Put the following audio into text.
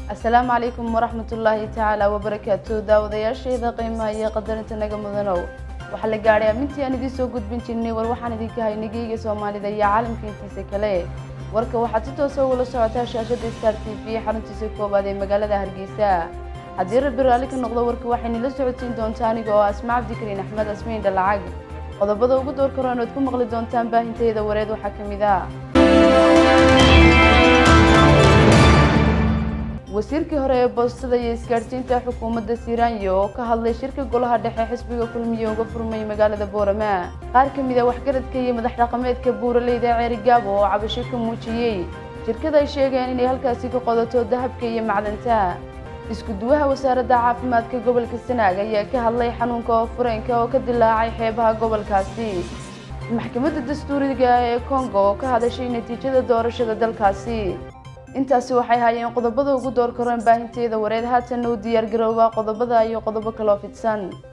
asalaamu calaykum waraxmatullaahi tacaala wabarakaatu daawadayaasheeda qiimaha iyo qadarinta naga mudanow waxaa la gaadhay amintii aan idiin soo gudbin jirnay war waxaan idinka haynay geyga soomaalida iyo caalamka intiisa kale warka waxaad si toosa ugula socotaa shaashada star t v xaruntiisa koowaad ee magaalada hargeysa haddii rabbi raalli ka noqdo warka waxaynila socodsiin doontaa aniga oo asmaa cabdikariin axmed asmiin dhalacag qodobada ugu door karoon oad ku maqli doontaan baahintayda wareed waxaa ka mid ah wasiirkii hore ee boostada iyo isgaadhsiinta xukuumadda siiraanyo oo ka hadlay shirka golaha dhexe xisbiga kulmiye uga furmay magaalada boorama qaar ka mid a waxgaradka iyo madax dhaqameedka buuraleyda ceerigaabo oo cabasho ka muujiyey shirkada ay sheegeen inay halkaasi ka qodato dahabka iyo macdanta isku duwaha wasaaradda caafimaadka gobolka sanaag ayaa ka hadlay xanuunka oo fureenka oo ka dilaacay xeebaha gobolkaasi maxkamadda dastuuriga ee kongo oo ka hadashay natiijada doorashada dalkaasi intaasi waxay haayeen qodobada ugu door karoon baahinteeda wareed haatanna u diyaar garoobaa qodobada iyo qodobo kaloo fidsan